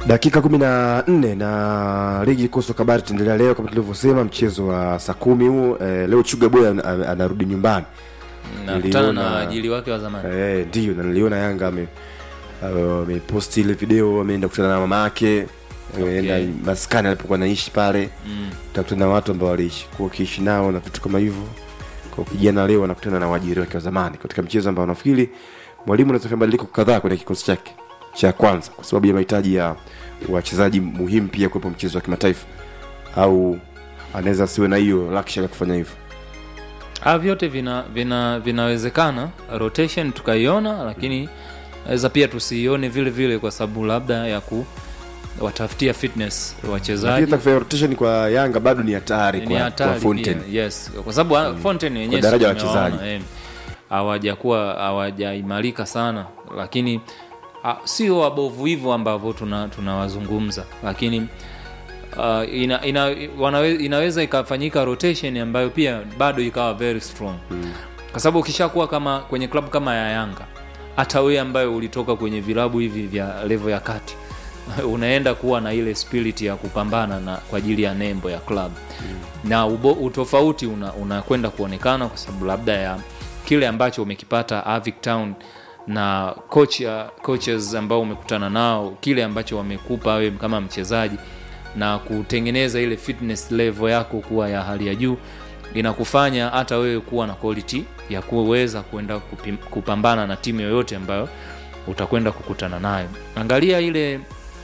dakika kumi na nne na ligi kuu soka bara itaendelea leo kama tulivyosema mchezo wa saa kumi huu eh, leo chuga boy an- an- anarudi nyumbani nakutana na Niliona- waajili wake wa zamani Eh, ndio na niliona yanga ame uh, ameposti ile video ameenda kukutana na mama yake ameenda maskani alipokuwa naishi pale mm. takutana na watu ambao waliishi kuwa ukiishi nao na vitu kama hivyo kwa kijana leo anakutana na waajiri wake wa zamani katika mchezo ambao nafikiri mwalimu anaweza kufanya mabadiliko kadhaa kwenye kikosi chake cha kwanza kwa sababu ya mahitaji ya wachezaji muhimu pia kuwepo mchezo wa kimataifa au anaweza asiwe na hiyo luxury ya kufanya hivyo Ah, vyote vina, vina vinawezekana rotation tukaiona lakini naweza pia tusiione vile vile kwa sababu labda ya ku watafutia fitness Lakini wachezaji hata kufanya rotation kwa yanga bado ni hatari ni kwa, kwa hatari Fountain. pia, yes kwa sababu mm. Fountain wenyewe Kwa daraja la tumewaona, wachezaji. eh, hawajakuwa hawajaimarika sana lakini ah, sio wabovu hivyo ambavyo tuna tunawazungumza lakini uh, ina, ina, wanawe, inaweza ikafanyika rotation ambayo pia bado ikawa very strong mm. kwa sababu ukishakuwa kama kwenye klabu kama ya yanga hata wewe ambayo ulitoka kwenye vilabu hivi vya levo ya kati unaenda kuwa na ile spirit ya kupambana na kwa ajili ya nembo ya club mm. na ubo, utofauti unakwenda una unakwenda kuonekana kwa sababu labda ya kile ambacho umekipata Avic Town na coach ya coaches ambao umekutana nao kile ambacho wamekupa wewe kama mchezaji na kutengeneza ile fitness level yako kuwa ya hali ya juu inakufanya hata wewe kuwa na quality ya kuweza kuenda kupim- kupambana na timu yoyote ambayo utakwenda kukutana nayo angalia ile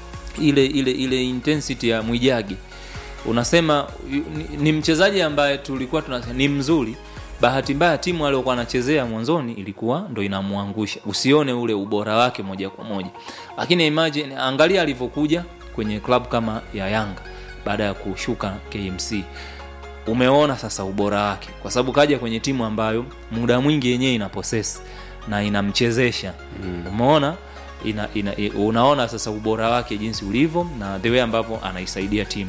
ile ile ile intensity ya mwijagi unasema yu- ni, ni mchezaji ambaye tulikuwa tunasema ni mzuri bahati mbaya timu aliyokuwa anachezea mwanzoni ilikuwa ndo inamwangusha usione ule ubora wake moja kwa moja lakini imagine angalia alivyokuja kwenye klabu kama ya yanga baada ya kushuka kmc umeona sasa ubora wake kwa sababu kaja kwenye timu ambayo muda mwingi yenyewe ina poses na inamchezesha mm. umeona ina, ina, i- unaona sasa ubora wake jinsi ulivyo na the way ambavyo anaisaidia timu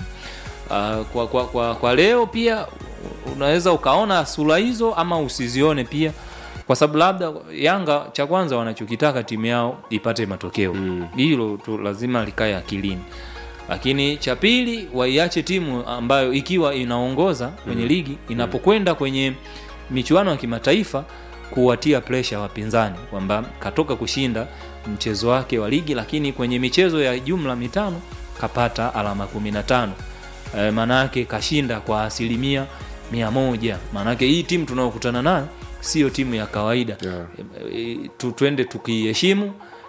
uh, kwa, kwa, kwa, kwa leo pia unaweza ukaona sura hizo ama usizione pia kwa sababu labda yanga cha kwanza wanachokitaka timu yao ipate matokeo hilo tu lazima likae akilini lakini cha pili waiache timu ambayo ikiwa inaongoza kwenye ligi inapokwenda kwenye michuano ya kimataifa kuwatia presha wapinzani kwamba katoka kushinda mchezo wake wa ligi lakini kwenye michezo ya jumla mitano kapata alama 15 e, maanaake kashinda kwa asilimia mia moja maanake hii timu tunayokutana nayo sio timu ya kawaida Yeah. e, tu, twende tukiheshimu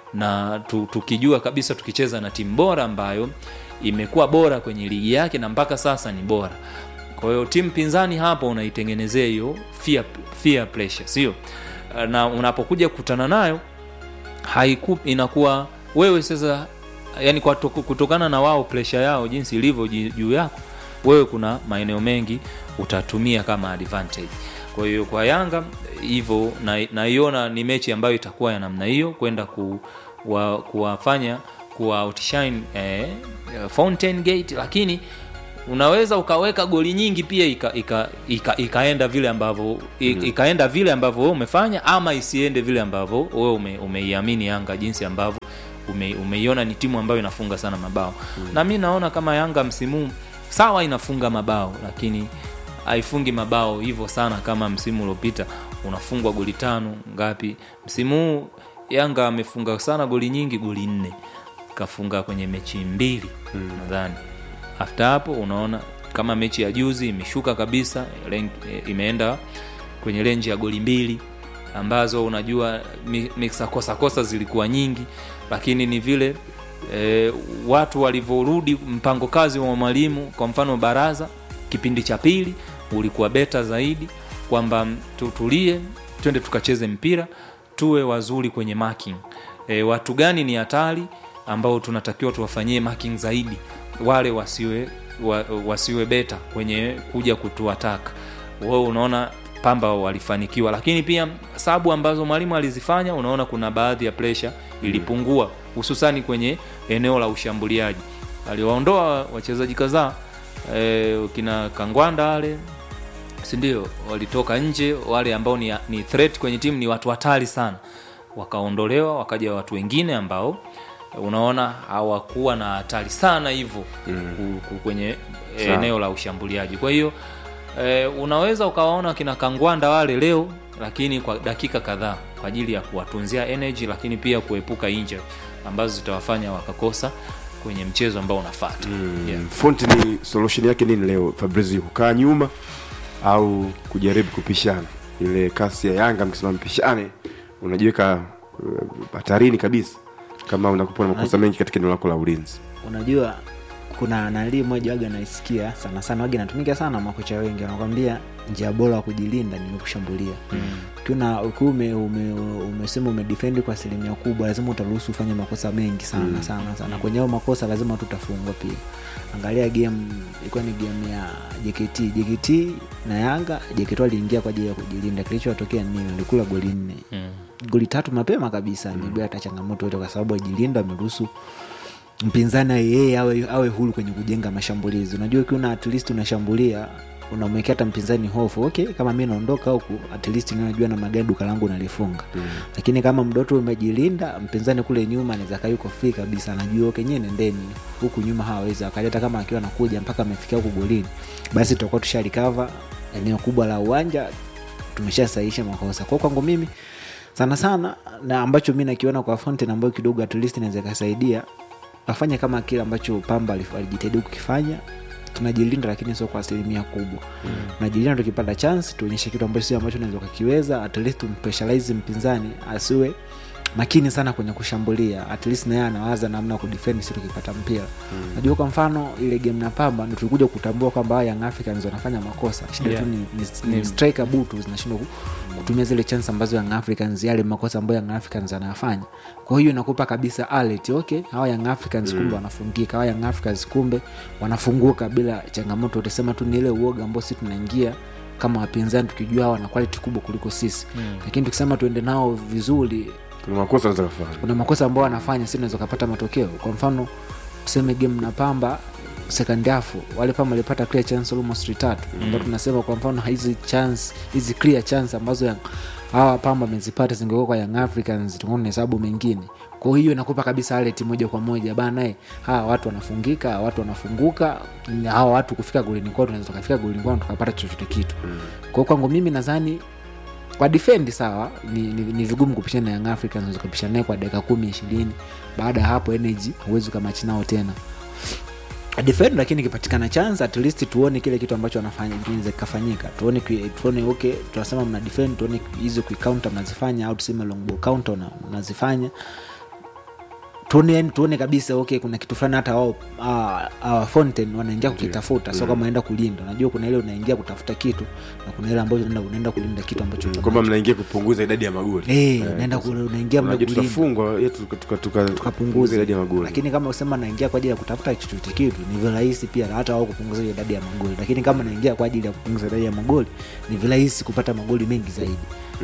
na tu, tukijua kabisa tukicheza na timu bora ambayo imekuwa bora kwenye ligi yake na mpaka sasa ni bora kwa hiyo timu pinzani hapo unaitengenezea hiyo fear, fear pressure sio na unapokuja kukutana nayo haiku inakuwa wewe sasa yani kwa to- kutokana na wao presha yao jinsi ilivyo ji- juu yako wewe kuna maeneo mengi utatumia kama advantage kwa hiyo kwa yanga hivyo na- naiona ni mechi ambayo itakuwa ya namna hiyo kwenda ku, wa, kuwafanya kuwa outshine eh, fountain gate lakini unaweza ukaweka goli nyingi pia ika, ika, ika, ikaenda vile ambavyo i- ikaenda vile ambavyo wewe umefanya ama isiende vile ambavyo wewe ume, umeiamini yanga jinsi ambavyo ume, umeiona ni timu ambayo inafunga sana mabao mm. na mi naona kama yanga msimu huu, sawa inafunga mabao lakini haifungi mabao hivyo sana kama msimu uliopita unafungwa goli tano ngapi msimu huu yanga amefunga sana goli nyingi goli nne kafunga kwenye mechi mbili mm. nadhani after hapo unaona kama mechi ya juzi imeshuka kabisa len- eh, imeenda kwenye renji ya goli mbili ambazo unajua mi- mixakosakosa zilikuwa nyingi lakini ni vile e, watu walivyorudi mpango kazi wa mwalimu kwa mfano baraza kipindi cha pili ulikuwa beta zaidi kwamba m- tutulie twende tukacheze mpira tuwe wazuri kwenye marking e, watu gani ni hatari ambao tunatakiwa tuwafanyie marking zaidi wale wasiwe wa, wasiwe beta kwenye kuja kutuataka wao unaona pamba walifanikiwa lakini pia sabu ambazo mwalimu alizifanya unaona kuna baadhi ya presha ilipungua hususani kwenye eneo la ushambuliaji aliwaondoa wachezaji kadhaa e, kina kangwanda wale sindio walitoka nje wale ambao ni, ni threat kwenye timu ni watu hatari sana wakaondolewa wakaja watu wengine ambao unaona hawakuwa na hatari sana hivyo mm. kwenye Sawa. eneo la ushambuliaji kwa hiyo e, unaweza ukawaona kina kangwanda wale leo lakini kwa dakika kadhaa kwa ajili ya kuwatunzia energy lakini pia kuepuka injury ambazo zitawafanya wakakosa kwenye mchezo ambao unafata mm. yeah. Fonte ni solution yake nini leo Fabrizio, kukaa nyuma au kujaribu kupishana? Ile kasi ya Yanga mkisema mpishane, unajiweka uh, hatarini kabisa kama unakupa na makosa mengi katika eneo lako la ulinzi. unajua kuna nalii moja waga naisikia sana sana waga inatumika sana makocha wengi wanakwambia njia bora wa kujilinda ni kushambulia ukiwa ukiwa ume, ume, umesema umedefendi kwa asilimia kubwa lazima utaruhusu ufanye makosa mengi sana mm. sana sana kwenye hayo makosa lazima tutafungwa pia angalia game ilikuwa ni game ya jkt jkt na yanga jkt aliingia kwa ajili ya kujilinda kilichotokea nini alikula goli nne Mm. goli tatu mapema kabisa mm. bila hata changamoto yote kwa sababu ajilinda ameruhusu mpinzani yeye awe, awe huru kwenye kujenga mashambulizi unajua ukiwa na at least unashambulia unamwekea hata mpinzani hofu okay kama mi naondoka huku at least mi najua namna gani duka langu nalifunga mm. lakini kama mdoto umejilinda mpinzani kule nyuma anaweza kaa yuko free kabisa anajua okay nyewe nendeni huku nyuma hawawezi wakaleta kama akiwa anakuja mpaka amefikia huku golini basi tutakuwa tushalikava eneo kubwa la uwanja tumeshasahisha makosa kwao kwangu mimi sana sana na ambacho mi nakiona kwa Fountain ambayo kidogo at least inaweza ikasaidia afanye kama kile ambacho pamba alif- alijitahidi kukifanya tunajilinda lakini sio kwa asilimia kubwa mm. tunajilinda tukipata chance tuonyeshe kitu ambacho sio ambacho unaweza ukakiweza at least tumpressurize mpinzani asiwe makini sana kwenye kushambulia at least naye anawaza namna ya kudefend si tukipata mpira mm. najua kwa mfano ile game na pamba ndo tulikuja kutambua kwamba hawa young africans wanafanya makosa shida Yeah. tu ni, ni, ni striker butu zinashindwa ku- kutumia zile chance ambazo young africans yale makosa ambayo young africans anayafanya kwa hiyo inakupa kabisa alert okay hawa young africans kumbe wanafungika hawa young africans kumbe wanafunguka bila changamoto utasema tu ni ile uoga ambao si tunaingia kama wapinzani tukijua hawa wana quality kubwa kuliko sisi mm. lakini tukisema tuende nao vizuri Kuna makosa anaweza kufanya. kuna makosa ambao wanafanya si unaweza ukapata matokeo kwa mfano tuseme game na pamba second half wale pamba walipata clear chance almost tatu mm. ambao tunasema kwa mfano hizi chance hizi clear chance ambazo yang- hawa pamba wamezipata zingekuwa kwa young africans tungana na hesabu mengine kwa hiyo inakupa kabisa alert moja kwa moja banae hawa watu wanafungika hawa watu wanafunguka na hawa watu kufika golini kwao tunaweza tukafika golini kwao tukapata chochote kitu mm. kwao kwangu mimi nadhani kwa defend sawa ni, ni, ni vigumu kupishana na young africans unaweza kupishana naye kwa dakika kumi ishirini baada ya hapo energy huwezi ukamachi nao tena defend lakini ikipatikana chance at least tuone kile kitu ambacho wanafanya kinaweza kikafanyika tuone ki- tuone okay tunasema mna defend tuone hizo counter mnazifanya au tuseme long ball counter na- mnazifanya tuone yani tuone kabisa okay kuna kitu fulani hata wao ah, ah, fountain wanaingia kukitafuta sio kama naenda kulinda unajua kuna ile unaingia kutafuta kitu na kuna ile ambayo unaenda unaenda kulinda kitu ambacho uko kwamba nacho. mnaingia kupunguza idadi ya magoli Eh, Eh, unaenda ku- unaingia mle unajua kulinda tutafungwa ye tuka- tuka- tuka- tukapunguza idadi ya magoli lakini kama usema naingia kwa ajili ya kutafuta chochote kitu ni virahisi pia hata wao kupunguza hiyo idadi ya magoli lakini kama naingia kwa ajili ya kupunguza idadi ya magoli ni virahisi kupata magoli mengi zaidi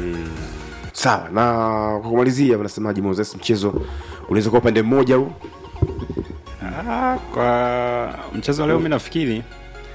sawa na kwa kumalizia wanasemaji moses mchezo unaweza kuwa upande mmoja huu Ah, kwa mchezo wa leo mi nafikiri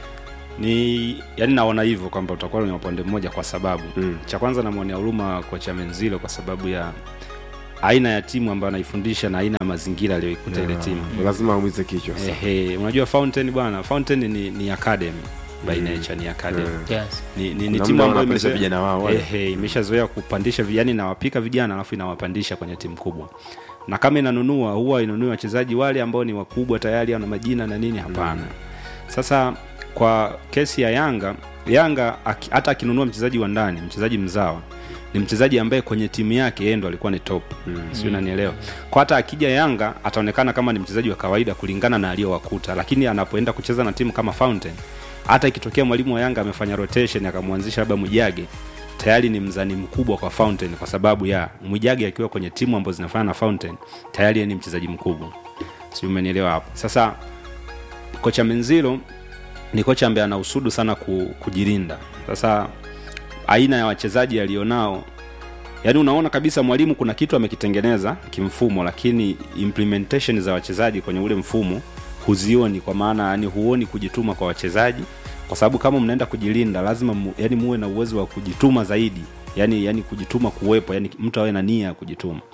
ni yani naona hivyo kwamba utakuwa ni upande mmoja kwa sababu Mm. cha kwanza namwonea huruma kocha menzilo kwa sababu ya aina ya timu ambayo anaifundisha na aina ya mazingira aliyoikuta ile timu lazima aumize kichwa sasa. Ehe, unajua fountain bwana fountain ni, ni academy by nature ni academy yes. ni, ni, ni Kuna timu muda ambayo wanapandisha imezoea- vijana wao wale. Ehe, imeshazoea kupandisha vijana inawapika vijana alafu inawapandisha kwenye timu kubwa na kama inanunua huwa inunui wachezaji wale ambao ni wakubwa tayari ana majina na nini hapana sasa kwa kesi ya yanga yanga aki- hata akinunua mchezaji wa ndani mchezaji mzawa ni mchezaji ambaye kwenye timu yake yeye ndo alikuwa ni top mm. sio unanielewa kwa hata akija yanga ataonekana kama ni mchezaji wa kawaida kulingana na aliyowakuta lakini anapoenda kucheza na timu kama fountain hata ikitokea mwalimu wa yanga amefanya rotation akamwanzisha labda mwijage tayari ni mzani mkubwa kwa fountain kwa sababu ya mwijage akiwa kwenye timu ambazo zinafanya na fountain tayari yeye ni mchezaji mkubwa si umenielewa hapo sasa kocha menzilo ni kocha ambaye ana usudu sana ku, kujilinda sasa aina ya wachezaji alionao yaani unaona kabisa mwalimu kuna kitu amekitengeneza kimfumo lakini implementation za wachezaji kwenye ule mfumo huzioni kwa maana yani huoni kujituma kwa wachezaji kwa sababu kama mnaenda kujilinda lazima mu, yani muwe na uwezo wa kujituma zaidi yani yani kujituma kuwepo yani mtu awe na nia ya kujituma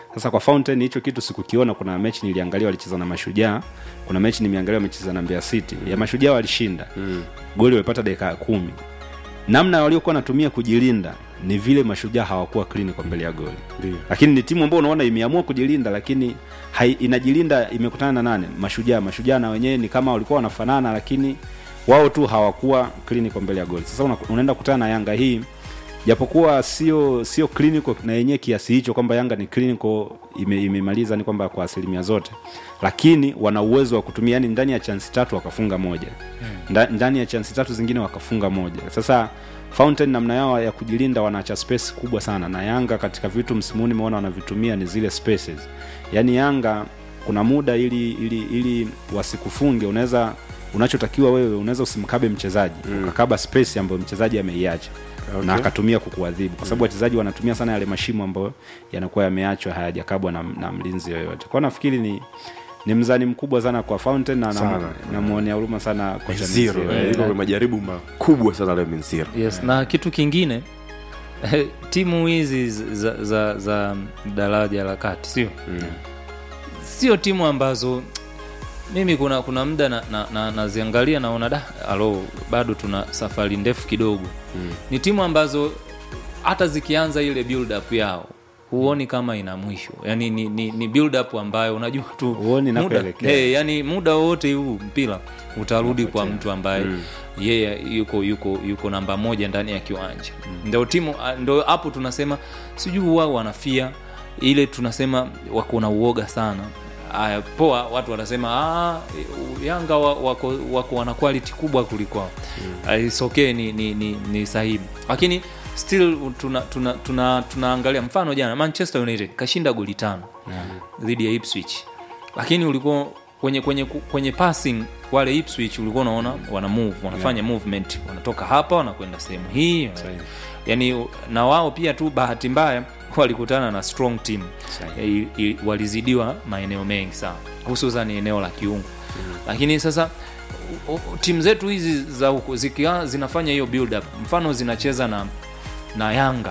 sasa kwa fountain hicho kitu sikukiona kuna mechi niliangalia walicheza na mashujaa kuna mechi nimeangalia wamecheza na Mbeya City ya mashujaa walishinda mm. goli walipata dakika ya kumi namna waliokuwa wanatumia kujilinda ni vile mashujaa hawakuwa clinical mbele ya goli Ndio. lakini ni timu ambayo unaona imeamua kujilinda lakini hai, inajilinda imekutana na nane mashujaa mashujaa na wenyewe ni kama walikuwa wanafanana lakini wao tu hawakuwa clinical mbele ya goli sasa una, unaenda kutana na yanga hii japokuwa sio sio clinical na yenyewe kiasi hicho kwamba yanga ni clinical ime, imemaliza ni kwamba kwa asilimia zote lakini wana uwezo wa kutumia yani ndani ya chansi tatu wakafunga moja Nda, ndani ya chansi tatu zingine wakafunga moja sasa fountain namna yao ya kujilinda wanaacha space kubwa sana na yanga katika vitu msimuni meona wanavitumia ni zile spaces yaani yanga kuna muda ili ili ili wasikufunge unaweza unachotakiwa wewe unaweza usimkabe mchezaji mm. ukakaba space ambayo mchezaji ameiacha okay. na akatumia kukuadhibu kwa sababu wachezaji wanatumia sana yale mashimo ambayo yanakuwa yameachwa hayajakabwa na, na mlinzi yoyote kwao nafikiri ni ni mzani mkubwa sana kwa fountain na Sana. namwonea huruma sana kocha zero Mzee. eh, iko majaribu makubwa sana leo Menziro yes na kitu kingine timu hizi za, za, za daraja la kati sio mm. sio timu ambazo mimi kuna kuna muda naziangalia na, na, naziangalia naona da alo bado tuna safari ndefu kidogo mm. ni timu ambazo hata zikianza ile build up yao huoni kama ina mwisho yani ni, ni, ni build up ambayo unajua tu Huoni muda, inakoelekea. hey, yani muda wowote huu mpira utarudi kwa mtu ambaye mm. yeye yuko yuko yuko namba moja ndani ya kiwanja mm. ndo timu ah, ndo hapo tunasema sijui wao wanafia ile tunasema wako na uoga sana aya poa watu wanasema ah, yanga wa- wako, wako wana quality kubwa kuliko hao mm. it's okay ni, ni, ni, ni sahihi lakini still tuna, tuna, tuna, tunaangalia mfano jana manchester united kashinda goli tano dhidi ya ipswich lakini ulikuwa kwenye kwenye kwenye passing wale ipswich ulikuwa unaona wana move wanafanya movement wanatoka hapa wanakwenda sehemu hii yani na wao pia tu bahati mbaya walikutana na strong team e, i, walizidiwa maeneo mengi sana hususan eneo la kiungo lakini sasa u- u- timu zetu hizi za huko zikia zinafanya hiyo build up mfano zinacheza na na yanga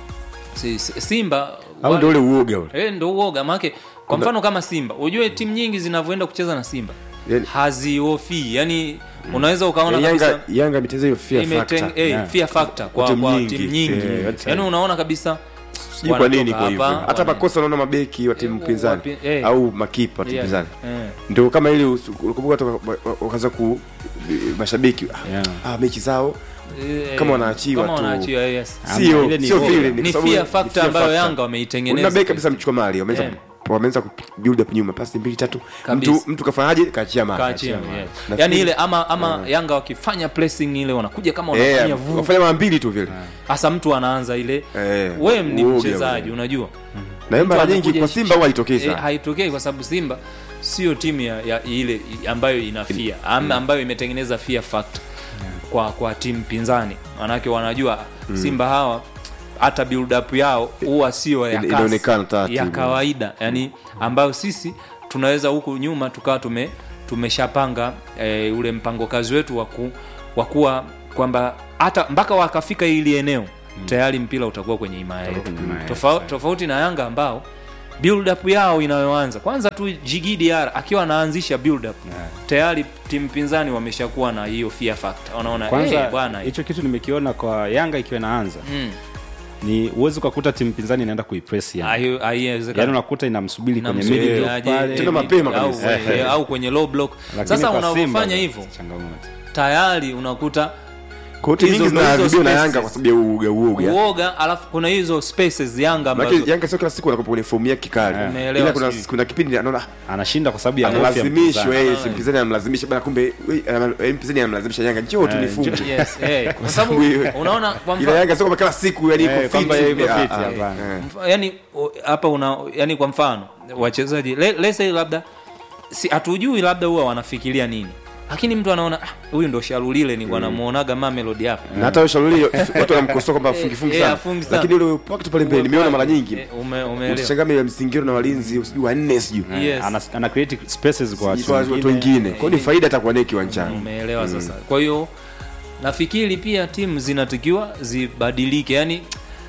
si, si, simba au ndio ule uoga ule Eh, ndo uoga maake kwa mfano kama simba ujue timu nyingi zinavyoenda kucheza na simba Yani- haziofii yani unaweza ukaona Yani kabisa Yanga Yanga imeteza hiyo fear imeteng- factor eh, Yeah. fear factor kwa, Timu kwa nyingi. timu nyingi Eh, yote. yani unaona kabisa sijui kwa nini wanatoka kwa hivyo hapa, hata wana- makosa unaona mabeki wa timu Eh, pinzani wapi- eh. au makipa wa timu Yeah, pinzani eh. ndio kama ili usu- ukumbuka toka wakaanza ku mashabiki ah, Yeah. ah, mechi zao Eh, Kama wanaachiwa kama tu. wanaachiwa, yes. sio ile ni sio uoga. vile ni kwa sababu fear ni factor fear ambayo factor. yanga wameitengeneza Una beki kabisa mchukua mali wameanza Eh. wameanza ku build up nyuma pasi mbili tatu Kabisa. mtu mtu kafanyaje kaachia mali Kaachia, yes. Nafikiri- yani ile ama ama yanga wakifanya pressing ile wanakuja kama wanafanya eh vu wafanya mara mbili tu vile hasa mtu anaanza ile Eh, wewe ni uoga mchezaji ule. unajua na hiyo mara Mtu nyingi anakuja kwa Simba huwa haitokei eh, sana haitokei kwa sababu simba sio timu ya, ya ile i- ambayo inafia am, ambayo imetengeneza fear factor kwa kwa timu pinzani manake wanajua simba hawa hata build up yao huwa sio ya Ina- kasi, inaonekana taratibu. ya kawaida yani ambayo sisi tunaweza huku nyuma tukawa tume tumeshapanga e, ule mpango kazi wetu wa ku- wa kuwa kwamba hata mpaka wakafika ili eneo tayari mpira utakuwa kwenye himaya yetu kwenye himaya yetu, Tofa, tofauti na yanga ambao build up yao inayoanza kwanza tu Jigi Diarra akiwa anaanzisha build up tayari timu pinzani wameshakuwa na hiyo fear factor wanaona kwanza hey, bwana hicho kitu nimekiona kwa yanga ikiwa inaanza mm, ni uwezi ukakuta timu pinzani inaenda kuipress Yanga. hayo- haiwezekani. yaani unakuta inamsubiri kwenye Inamsubiri middle block aje, pale. Tena eh, mapema au, kabisa. eh, au kwenye low block Lakini sasa kwa Simba unavyofanya bado hivyo changamoto tayari unakuta kwa hiyo timu hizo- nyingi hizo zinaharibiwa na spaces. Yanga kwa sababu ya uoga uoga uoga alafu kuna hizo spaces yanga ambazo Maana Yanga sio kila siku anakuwa kwenye fomu yake kikali. Umeelewa Ila kuna sijui. kuna kipindi anaona anashinda kwa sababu ya hofu ya analazimishwa mpinzani. eh, si mpinzani anamlazimisha bana kumbe we, ana- eh, mpinzani anamlazimisha Yanga njoo tu Eh, nifunge. yes, eh, kwa sababu Wewe. unaona kwa Ila mfano Yanga sio kama kila siku yani Eh, iko kwamba fit. yuko Ah, fit, ah, hapana. eh. Mf- yani o- hapa una yani kwa mfano wachezaji le- let's say labda si hatujui labda huwa wanafikiria nini lakini mtu anaona "Ah, huyu ndo sharulile ni wanamuonaga mamelodi hapa Na hata Shauri watu wanamkosoa kwamba afungi fungi eh, sana. afungi sana. Lakini ule pocket pale mbele nimeona mara nyingi. Eh, ume- umeelewa Utashangaa ya msingiro na walinzi usijui wanne sijui. Yes. ana, ana create spaces kwa watu Kwa watu wengine. Kwa hiyo ni faida atakuwa naye kiwanjani. umeelewa sasa kwa hiyo nafikiri pia timu zinatakiwa zibadilike yani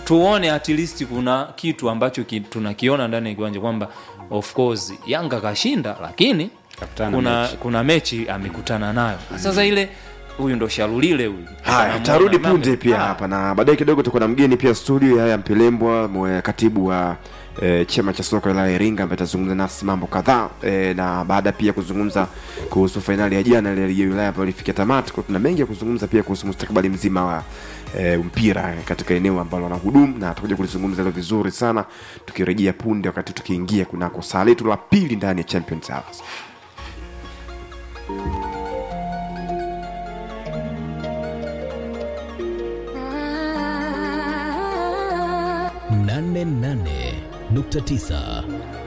tuone at least kuna kitu ambacho ki, tunakiona ndani ya kiwanja kwamba of course yanga kashinda lakini Kakutana kuna mechi. kuna mechi amekutana nayo sasa ile huyu ndo shalulile huyu haya Tunamuona tarudi Mame- punde pia Ah, hapa na baadaye kidogo tutakuwa na mgeni pia studio yaya mpelembwa mwe- katibu wa E, chama cha soka la Iringa ambaye atazungumza nasi mambo kadhaa e, na baada pia kuzungumza kuhusu fainali ya jana ile ya ligi ya wilaya ambayo ilifikia tamati. Kwa tuna mengi ya kuzungumza pia kuhusu mustakabali mzima wa e, mpira eh, katika eneo ambalo wanahudumu na tutakuja kulizungumza hilo vizuri sana tukirejea punde, wakati tukiingia kunako saa letu la pili ndani ya Champions Hours. nane nane nukta tisa